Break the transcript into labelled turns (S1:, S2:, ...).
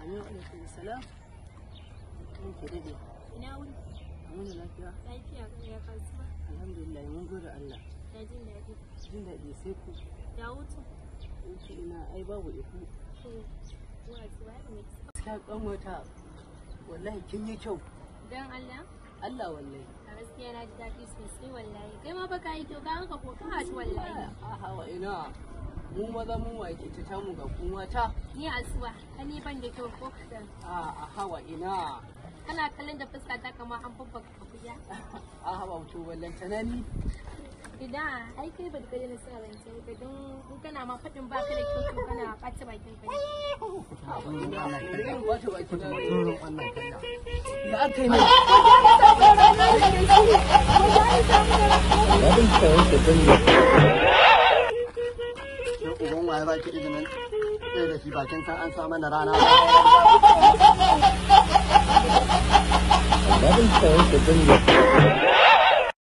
S1: Amin alaikum salam. Mun ke dade.
S2: Ina wuni?
S1: Mun da lafiya.
S2: Lafiya kan ya kasuwa.
S1: Alhamdulillah mun gode Allah.
S2: Ya jin daɗi.
S1: Jin daɗi sai ku.
S2: Ya hutu.
S1: Wuce ina ai babu iku.
S2: To, zuwa zuwa ya mai
S1: Gaskiya kan wata wallahi kin yi kyau.
S2: Dan Allah,
S1: Allah wallahi.
S2: a gaskiya na ji daɗi sosai wallahi. Kai ma baka yi kyau, ka hanka ko ka haɗu wallahi.
S1: A hawa ina. Mu maza mun wake ta tamu ga ku mata.
S2: Ni asuwa, ka ni ban da kyau ko kaɗan.
S1: A a hawa ina.
S2: Kana kallon da fuska ta kama an babbaka akuya.
S1: A hawa to wallan tanani.
S2: Idan ai kai ba da kai na sa rance ka don in kana ma faɗin ba ka da kyau to kana ɓata bakin ka.
S1: Irin wata baki na.
S3: Turin wannan kalla.
S1: Da aka yi mai.
S3: Sai uban waye ba ki izinin sai da shi bakin san an sa mana rana.
S4: Babin kawai da dinga